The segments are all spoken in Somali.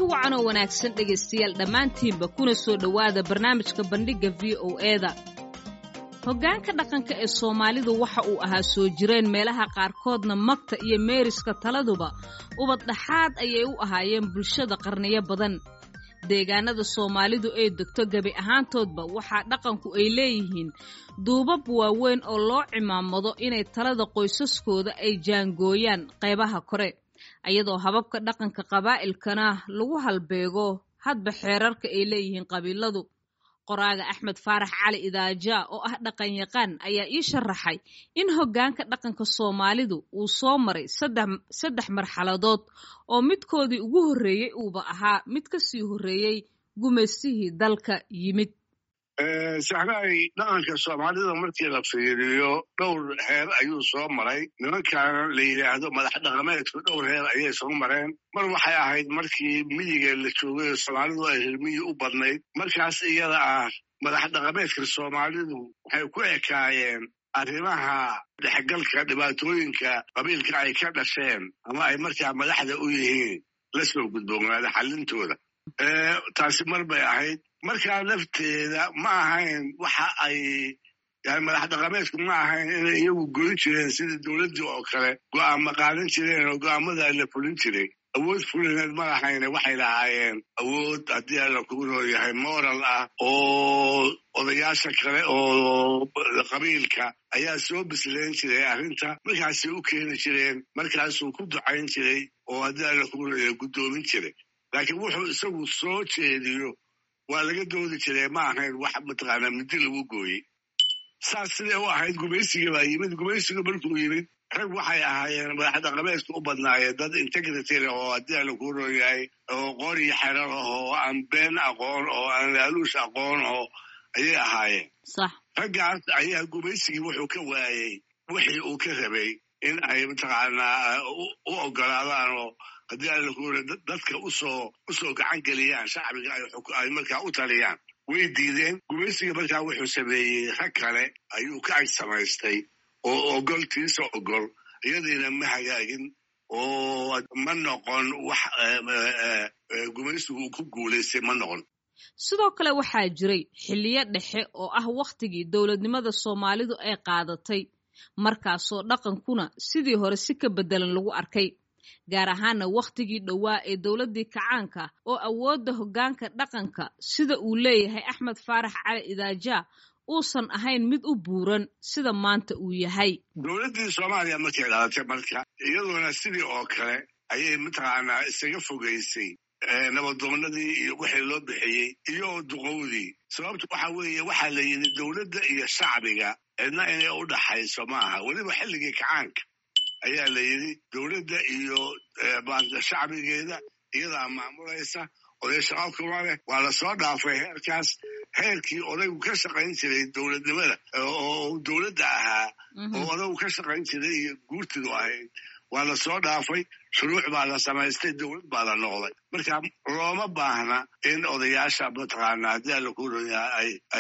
kulanti wacan oo wanaagsan dhegaystayaal dhammaantiinba kuna soo dhowaada barnaamijka bandhigga v o eda hoggaanka dhaqanka ee soomaalidu waxa uu ahaa soo jireen meelaha qaarkoodna magta iyo meeriska taladuba ubad dhaxaad ayay u ahaayeen bulshada qarniyo badan deegaanada soomaalidu ay degto gebi ahaantoodba waxaa dhaqanku ay leeyihiin duubab waaweyn oo loo cimaamado inay talada qoysaskooda ay jaangooyaan qaybaha kore ayadoo hababka dhaqanka qabaa'ilkana lagu halbeego hadba xeerarka ay leeyihiin qabiiladu qoraaga axmed faarax cali idaaja oo ah dhaqan yaqaan ayaa ii sharaxay in hoggaanka dhaqanka soomaalidu uu soo maray saddex marxaladood oo midkoodii ugu horreeyey uuba ahaa mid ka sii horreeyey gumaystihii dalka yimid saxraay dhaqanka soomaalida markii la fiiriyo dhowr heer ayuu soo maray nimankaana la yidhaahdo madax dhaqameedku dhowr heer ayay soo mareen mar waxay ahayd markii miyiga la joogay soomaalidu ay hirmiyi u badnayd markaas iyada ah madax dhaqameedka soomaalidu waxay ku ekaayeen arrimaha dhexgalka dhibaatooyinka qabiilka ay ka dhasheen ama ay markaa madaxda u yihiin la soo gudboonaada xallintooda taasi mar bay ahayd markaa lafteeda ma ahayn waxa ay madax dhaqameedku ma ahayn inay iyagu goyn jireen sida dowladdii oo kale go'aama qaadan jireen oo go'aamada la fulin jiray awood fulineed ma lahayne waxay lahaayeen awood haddii alla kugu nooyahay moral ah oo odayaasha kale oo qabiilka ayaa soo bisleen jiray arrinta markaasay u keeni jireen markaasuu ku ducayn jiray oo haddii alla kugu nooyahay guddoomin jiray laakiin wuxuu isagu soo jeediyo waa laga doodi jiray ma ahayn wax mataqaanaa midi lagu gooyey saas siday u ahayd gumaysiga baa yimid gumaysiga markuu yimid rag waxay ahaayeen madax dhaqameedka u badnaayeen dad integrity leh oo haddii ala kuu rooyahay oo qoor iyo xerar ah oo aan been aqoon oo aan laaluush aqoon oo ayay ahaayeen raggaas ayaa gumaysigii wuxuu ka waayey wixii uu ka rabay in ay mataqaanaa u ogolaadaan oo haddii alla kuura dadka usoo usoo gacan geliyaan shacbiga ay markaa u taliyaan way diideen gumaysiga markaa wuxuu sameeyey rag kale ayuu ka ag samaystay oo ogoltiisa ogol iyadiina ma hagaagin oo ma noqon wax gumaysigu uu ku guulaystay ma noqon sidoo kale waxaa jiray xilliyo dhexe oo ah wakhtigii dowladnimada soomaalidu ay qaadatay markaasoo dhaqankuna sidii hore si ka beddelan lagu arkay gaar ahaana wakhtigii dhowaa ee dowladdii kacaanka oo awoodda hoggaanka dhaqanka sida uu leeyahay axmed faarax cali idaaja uusan ahayn mid u buuran sida maanta uu yahay dowladdii soomaaliya markay dhalatay marka iyadoona sidii oo kale ayay mataqaanaa isaga fogaysay nabadoonnadii iyo wixii loo bixiyey iyo duqowdii sababtu waxa weeye waxaa la yidhi dowladda iyo shacbiga cidna inay u dhaxayso ma aha weliba xilligii kacaanka ayaa la yidhi dowladda iyo shacbigeeda iyadaa maamulaysa oday shaqo kuma leh waa lasoo dhaafay heerkaas heerkii odaygu ka shaqayn jiray dowladnimada oo dowladda ahaa oo odaygu ka shaqayn jiray iyo guurtidu ahayd waa lasoo dhaafay shuruuc baa la samaystay dowlad baa la noqday marka looma baahna in odayaasha mataqaana haddii alla ku royaa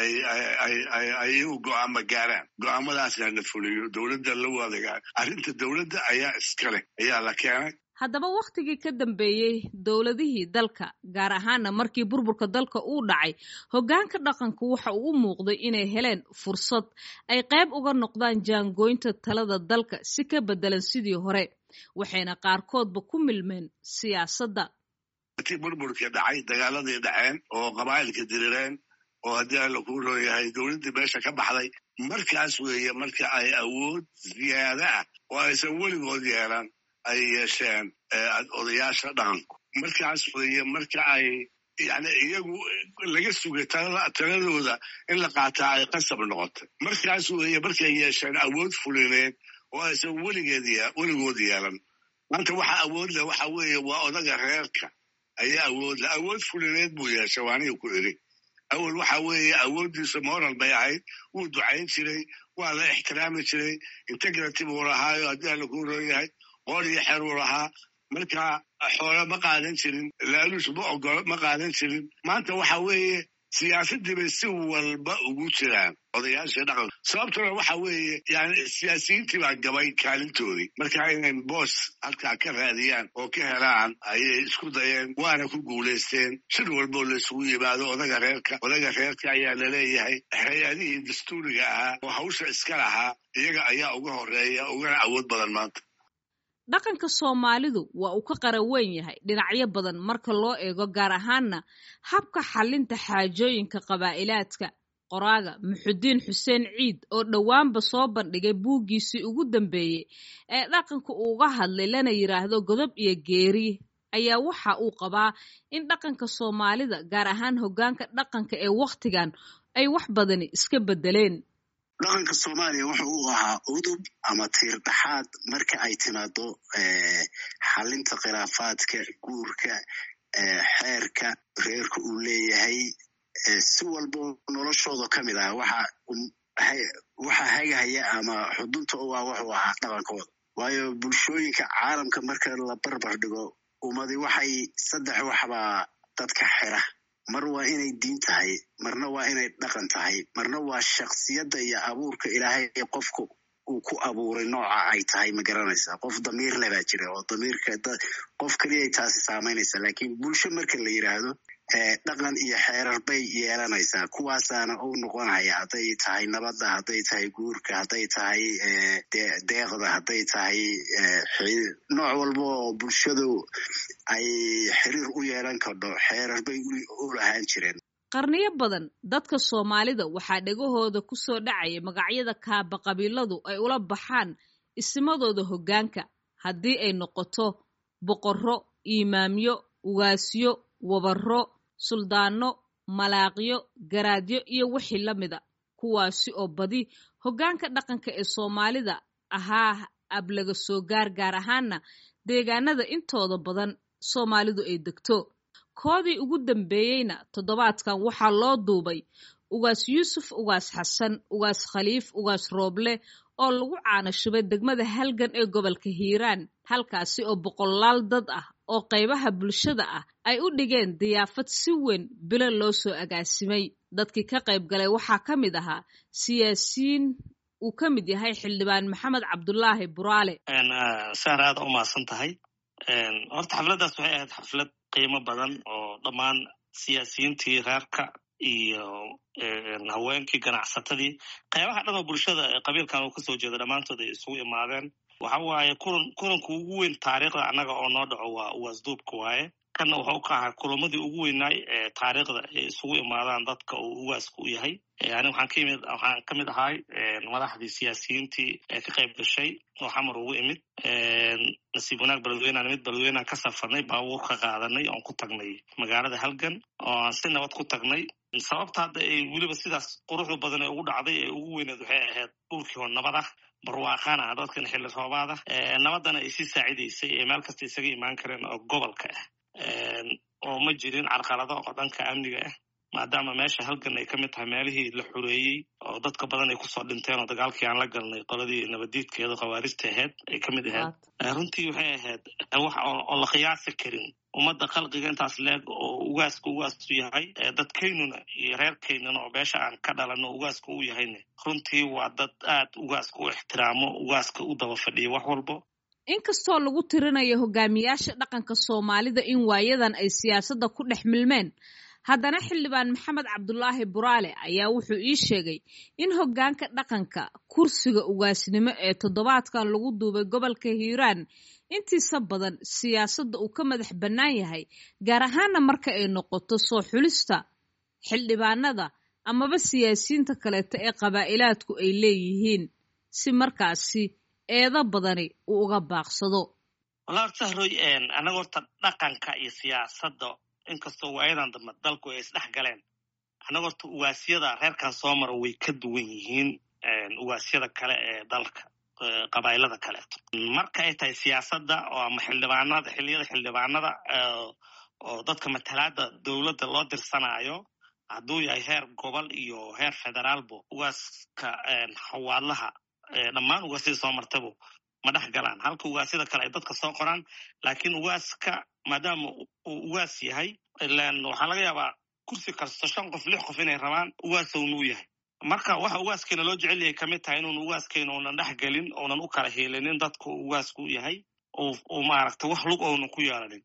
ay iyagu go'aama gaaraan go'aamadaasna la fuliyo dowladda la wadagaa arrinta dowladda ayaa iska leh ayaa la keenay haddaba wakhtigii ka dambeeyey dowladihii dalka gaar ahaana markii burburka dalka uu dhacay hoggaanka dhaqanku waxa uu u muuqday inay heleen fursad ay qayb uga noqdaan jaangooynta talada dalka si ka beddelan sidii hore waxayna qaarkoodba ku milmeen siyaasadda markii burburkii dhacay dagaaladii dhaceen oo qabaa'ilka dirireen oo haddii alla kuu rooyahay dowladdii meesha ka baxday markaas weeye marka ay awood ziyaada ah oo aysan weligood yeelan ay yeesheen odayaasha dhaqanku markaas weeye marka ay yani iyagu laga sugay taladooda in la qaataa ay qasab noqotay markaas weeye markay yeesheen awood fulineed oo aysan weligeed weligood yeelan maanta waxa awood leh waxa weeye waa odaga reerka ayaa awood leh awood fulineed buu yeeshay waaniga ku iri awel waxa weeye awooddiisa moral bay ahayd wuu ducayn jiray waa la ixtiraami jiray integrity buu lahaayo haddii alla kuu roon yahay qoor iyo xer uu lahaa marka xoole ma qaadan jirin laaluush ma ogolo ma qaadan jirin maanta waxa weeye siyaasaddii bay si walba ugu jiraan odayaashii dhaqanka sababtuna waxa weeye yani siyaasiyiintii baa gabay kaalintoodii marka inay boos halkaa ka raadiyaan oo ka helaan ayay isku dayeen waana ku guulaysteen shir walboo laisugu yimaado odaga reerka odaga reerka ayaa laleeyahay hay-adihii dastuuriga ahaa oo hawsha iska lahaa iyaga ayaa uga horeeya ugana awood badan maanta dhaqanka soomaalidu waa uu ka qara weyn yahay dhinacyo badan marka loo eego gaar ahaanna habka xallinta xaajooyinka qabaa'ilaadka qoraaga muxudiin xuseen ciid oo dhowaanba soo bandhigay buuggiisii ugu dambeeyey ee dhaqanka uuga hadlay lana yidhaahdo godob iyo geeri ayaa waxa uu qabaa in dhaqanka soomaalida gaar ahaan hoggaanka dhaqanka ee wakhtigan ay wax badani iska beddeleen dhaqanka soomaaliya wuxa uu ahaa udub ama tiir dhaxaad marka ay timaado xalinta khilaafaadka guurka xeerka reerka uu leeyahay si walbo noloshooda ka mid ah waxa waxa hagahaya ama xudunta u ah wuxuu ahaa dhaqankooda waayo bulshooyinka caalamka marka la barbar dhigo ummadi waxay saddex waxbaa dadka xira mar waa inay diin tahay marna waa inay dhaqan tahay marna waa shaksiyadda iyo abuurka ilaahay qofku uu ku abuuray nooca ay tahay ma garanaysa qof damiir le baa jira oo damiirka qof keliyay taasi saamaynaysa lakiin bulsho marka la yidhaahdo dhaqan iyo xeerar bay yeelanaysaa kuwaasaana u noqonaya hadday tahay nabadda hadday tahay guurka hadday tahay deeqda hadday tahay nooc walba oo bulshadu ay xiriir u yeelan kardho xeerar bay u lahaan jireen qarniyo badan dadka soomaalida waxaa dhegahooda ku soo dhacaya magacyada kaaba qabiiladu ay ula baxaan isimadooda hoggaanka haddii ay noqoto boqorro iimaamyo ugaasyo wabarro suldaanno malaaqyo garaadyo iyo wixii la mida kuwaasi oo badi hoggaanka dhaqanka ee soomaalida ahaa ablaga soo gaar gaar ahaana deegaanada intooda badan soomaalidu ay degto koodii ugu dambeeyeyna toddobaadkan waxaa loo duubay ugaas yuusuf ugaas xasan ugaas khaliif ugaas rooble oo lagu caanashubay degmada halgan ee gobolka hiiraan halkaasi oo boqolaal dad ah oo qaybaha bulshada ah ay u dhigeen diyaafad si weyn bilo loo soo agaasimay dadkii ka qayb galay waxaa ka mid ahaa siyaasiyiin uu ka mid yahay xildhibaan maxamed cabdulaahi buraale saar aada u mahadsan tahay horta xafladdaas waxay ahayd xaflad qiimo badan oo dhammaan siyaasiyiintii reerka iyo haweenkii ganacsatadii qaybaha dhan oo bulshada qabiilkan uu kasoo jeeda dhammaantood ay isugu imaadeen waxa waaye kulan kulanku ugu weyn taariikhda annaga oo noo dhaco waa uwaasduubka waaye kanna wuxuu ka ahaa kulamadii ugu weynaay ee taariikhda ay isugu imaadaan dadka uu uwaasku u yahay ani waxaan ka imid waxaan ka mid ahay madaxdii siyaasiyiintii ee ka qayb gashay oo xamar ugu imid nasiib wanaag beledweynean imid beledweynean ka safarnay baabuur ka qaadanay oon ku tagnay magaalada halgan oo aan si nabad ku tagnay sababta hadda ay weliba sidaas quruxda badan ee ugu dhacday ee ugu weyneed waxay ahayd dhulkii oo nabad ah barwaaqana ah dadkan xilli roobaad ah nabadana ay sii saacidaysay ee meel kasta isaga imaan kareen oo gobolka ah oo ma jirin carqalado oo dhanka amniga ah maadaama meesha halgan ay ka mid tahay meelihii la xureeyey oo dadka badan ay kusoo dhinteen oo dagaalkii aan la galnay qoladii nabadiidkeeda khawaarijta ahayd ay ka mid ahayd runtii waxay ahayd wax oo la qiyaasi karin ummadda khalqiga intaas leeg oo ugaaska ugaasu yahay dadkaynuna iyo reerkaynuna oo beesha aan ka dhalanno ugaaska u yahayne runtii waa dad aad ugaaska u ixtiraamo ugaaska u daba fadhiya wax walbo inkastoo lagu tirinayo hogaamiyaasha dhaqanka soomaalida in waayadan ay siyaasadda ku dhex milmeen haddana xildhibaan maxamed cabdulaahi buraale ayaa wuxuu ii sheegay in hoggaanka dhaqanka kursiga ugaasnimo ee toddobaadkan lagu duubay gobolka hiiraan intiisa badan siyaasadda uu ka madax bannaan yahay gaar ahaana marka ay noqoto soo xulista xildhibaanada amaba siyaasiyiinta kaleeto ee qabaa'ilaadku ay leeyihiin si markaasi eedo badani uu uga baaqsado wala horta hroy annaga horta dhaqanka iyo siyaasadda inkastoo waayadan dambe dalku ay isdhex galeen annaga horta ugaasyada reerkan soo mara way ka duwan yihiin ugaasyada kale ee dalka qabaa'ilada kaleeto marka ay tahay siyaasadda oo ama xildhibaanada xilliyada xildhibaanada oo dadka matalaada dowladda loo dirsanaayo hadduu yahay heer gobol iyo heer federaalbo ugaaska hawaadlaha dhammaan ugaasyada soo martabo ma dhex galaan halka ugaasyada kale ay dadka soo qoraan laakiin ugaaska maadaama uu ugaas yahay ilan waxaa laga yaabaa kursi kasto shan qof lix qof inay rabaan ugaasownu yahay marka waxa ugaaskeena loo jecel yahay kamid tahay inuun ugaaskeena uunan dhex gelin uunan u kala hiilinin dadku ugaasku yahay uu maaragta wax lug ounan ku yeelanin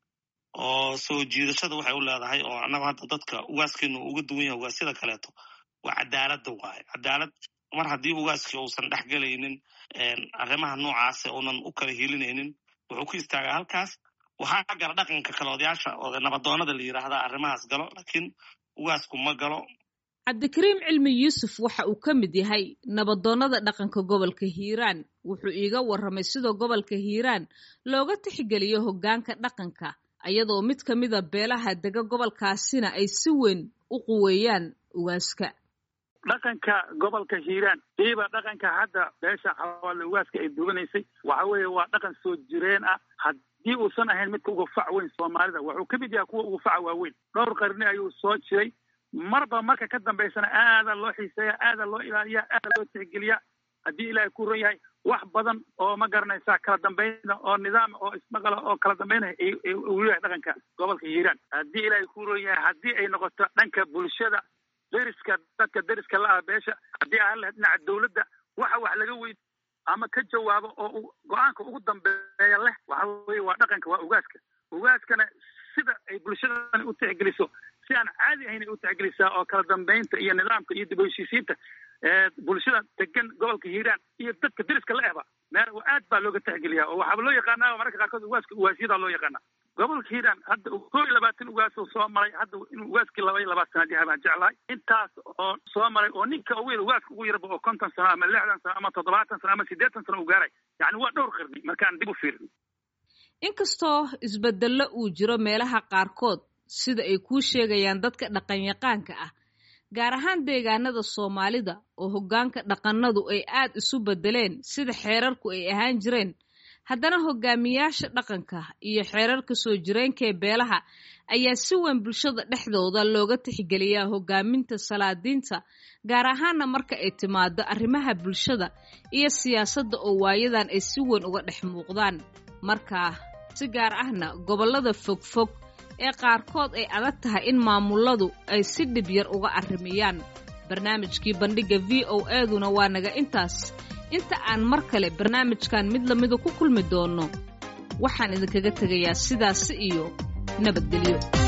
oo soo jiidashada waxay u leedahay oo annaga hadda dadka ugaaskeenu uga duwan yahay ugaasyada kaleeto waa cadaaladda waaye cadaalad mar haddii ugaaskii uusan dhex gelaynin arrimaha noocaase uunan u kala hiilinaynin wuxuu ku istaagaa halkaas waxaa gala dhaqanka kale odayaasha oo nabadoonada la yidhaahdaa arrimahaas galo laakiin ugaasku ma galo cabdikariim cilmi yuusuf waxa uu ka mid yahay nabadoonnada dhaqanka gobolka hiiraan wuxuu iiga warramay sidoo gobolka hiiraan looga tixgeliyo hoggaanka dhaqanka iyadoo mid ka mida beelaha dega gobolkaasina ay si weyn u quweeyaan ugaaska dhaqanka gobolka hiiraan iiba dhaqanka hadda beesha xawaale ugaaska ay duwanaysay waxa weeye waa dhaqan soo jireen ah haddii uusan ahayn midka uga fac weyn soomaalida wuxuu ka mid yahay kuwa uga faca waaweyn dhowr qarni ayuu soo jiray marba marka ka dambaysana aada loo xiiseeya aada loo ilaaliya aada loo tixgeliya haddii ilaahay ku ron yahay wax badan oo ma garanaysaa kala dambayna oo nidaam oo ismaqala oo kala dambaynaya uu leeyahay dhaqanka gobolka hiiraan haddii ilaahay ku ron yahay haddii ay noqoto dhanka bulshada deriska dadka deriska la ah beesha haddii aan lahayd dhinaca dawladda waxa wax laga weyd ama ka jawaabo oo go-aanka ugu dambeeya leh waxa weye waa dhaqanka waa ugaaska ugaaskana sida ay bulshadani u tixgeliso si aan caadi ahayn ay u tixgelisaa oo kala dambaynta iyo nidaamka iyo dib u heshiisiinta bulshada degan gobolka hiiraan iyo dadka deriska la ehba meel aad baa looga tixgeliyaa oo waxaaba loo yaqaanaa mararka qaarkood ugaaska ugaasyadaa loo yaqaanaa gobolka hiiraan hadda koo iyo labaatan ugaas oo soo maray hadda inuu ugaaskii laba iyo labaatanaad yahay baan jeclahay intaas oo soo maray oo ninka ugu yar ugaaska ugu yarba oo konton sano ama lixdan sano ama toddobaatan sano ama siddeetan sano u gaaray yacni waa dhowr qarni markaan dib u fiirin inkastoo isbedello uu jiro meelaha qaarkood sida ay kuu sheegayaan dadka dhaqanyaqaanka ah gaar ahaan deegaanada soomaalida oo hoggaanka dhaqannadu ay aad isu beddeleen sida xeerarku ay ahaan jireen haddana hogaamiyaasha dhaqanka iyo xeerarka soo jireenkaee beelaha ayaa si weyn bulshada dhexdooda looga tixgeliyaa hogaaminta salaadiinta gaar ahaana marka ay timaado arrimaha bulshada iyo siyaasadda oo waayadan ay si weyn uga dhex muuqdaan markaa si gaar ahna gobollada fogfog ee qaarkood ay adag tahay in maamuladu ay si dhib yar uga arrimiyaan barnaamijkii bandhigga v o eduna waa naga intaas inta aan mar kale barnaamijkan mid lamida ku kulmi doonno waxaan idinkaga tegayaa sidaasi iyo nabadgelyo